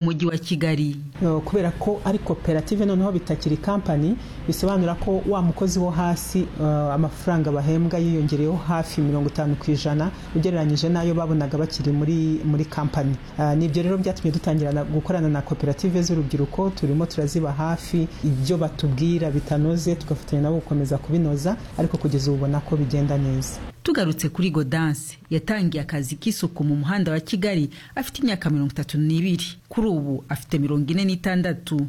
mujyi wa kigali kubera ko ari koperative noneho bitakiri kampani bisobanura ko wa mukozi wo hasi amafaranga bahembwa yiyongereyeho hafi mirongo itanu ku ijana ugereranyije n'ayo babonaga bakiri muri muri kampani nibyo rero byatumye dutangira gukorana na koperative z'urubyiruko turimo turaziba hafi ibyo batubwira bitanoze tugafatanya nabo gukomeza kubinoza ariko kugeza ubu ubona ko bigenda neza tugarutse kuri godanse yatangiye akazi k'isuku mu muhanda wa kigali afite imyaka mirongo itatu n'ibiri kuri ubu afite mirongo ine n'itandatu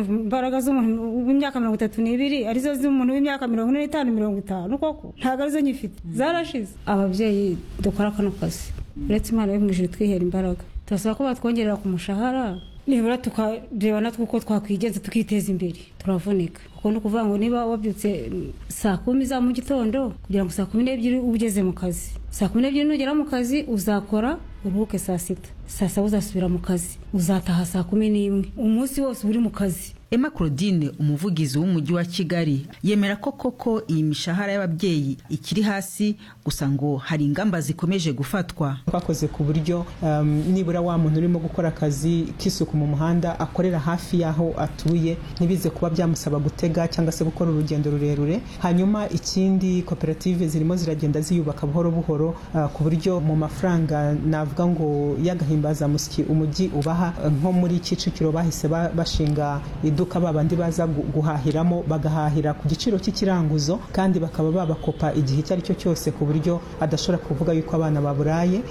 imbaraga z'umuntu w'imyaka mirongo itatu n'ibiri arizo z'umuntu w'imyaka mirongo ine n'itanu mirongo itanu koko ntabwo arizo nyifite zarashize ababyeyi dukora kano kazi uretse imana yo mu ijoro twihera imbaraga turasaba ko batwongerera ku mushahara nibura tukareba natwe uko twakwigenza tukiteza imbere turavunika kuko ni ukuvuga ngo niba wabyutse saa kumi za mu gitondo kugira ngo saa kumi n'ebyiri ugeze mu kazi saa kumi n'ebyiri nugera mu kazi uzakora uruhuke saa sita saa saba uzasubira mu kazi uzataha saa kumi n'imwe umunsi wose uba uri mu kazi emma claudine umuvugizi w'umujyi wa kigali yemera ko koko iyi mishahara y'ababyeyi ikiri hasi gusa ngo hari ingamba zikomeje gufatwa twakoze ku buryo um, nibura wa muntu urimo gukora akazi k'isuku mu muhanda akorera hafi y'aho atuye ntibize kuba byamusaba gutega cyangwa se gukora urugendo rurerure hanyuma ikindi koperative zirimo ziragenda ziyubaka buhoro buhoro uh, ku buryo mu mafaranga navuga ngo y'agahimbazamusyi umujyi ubaha nko muri kicukiro bahise bashinga iduka babandi baza guhahiramo bagahahira ku giciro cy'ikiranguzo kandi bakaba babakopa igihe icyo ari cyo cyose ku buryo adashobora kuvuga yuko abana baburaye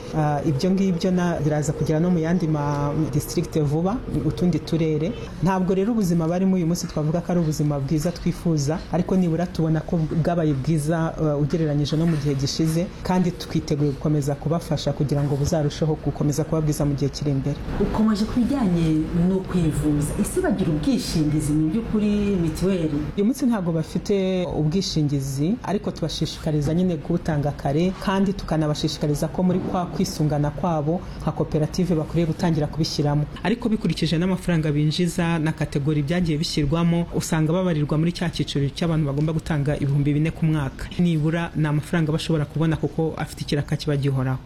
ibyo ngibyo biraza kugera no mu yandi ma district vuba utundi turere ntabwo rero ubuzima barimo uyu munsi twavuga ko ari ubuzima bwiza twifuza ariko nibura tubona ko bwabaye bwiza ugereranyije no mu gihe gishize kandi twiteguye gukomeza kubafasha kugira ngo buzarusheho gukomeza kuba bwiza mu gihe kiri imbere ukomeje ku bijyanye no kwivuza ese bagira ubwishingizi ubwishingizi mu by'ukuri mituweli uyu munsi ntabwo bafite ubwishingizi ariko tubashishikariza nyine kubutanga kare kandi tukanabashishikariza ko muri kwa kwisungana kwabo nka koperative bakwiriye gutangira kubishyiramo ariko bikurikije n'amafaranga binjiza na kategori byagiye bishyirwamo usanga babarirwa muri cya cyiciro cy'abantu bagomba gutanga ibihumbi bine ku mwaka nibura ni amafaranga bashobora kubona kuko afite ikiraka kiba gihoraho